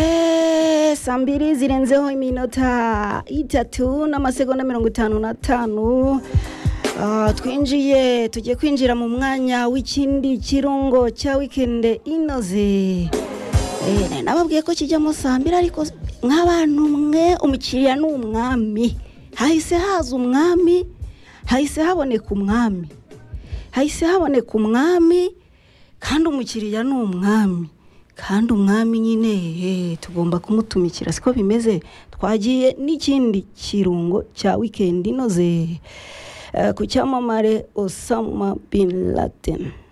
Eh, saa mbiri zirenzeho iminota itatu n'amasegonda mirongo itanu n'atanu Ah, twinjiye tugiye kwinjira mu mwanya w'ikindi kirungo cya wikende inoze Eh, nababwiye ko kijyamo saa mbiri ariko nk'abantu mwe umukiriya ni umwami hahise haza umwami hahise haboneka umwami hahise haboneka umwami kandi umukiriya ni umwami kandi umwami nyine eh, tugomba kumutumikira siko bimeze twagiye n'ikindi kirungo cya wikendi inoze eh, ku cyamamare osama bin laden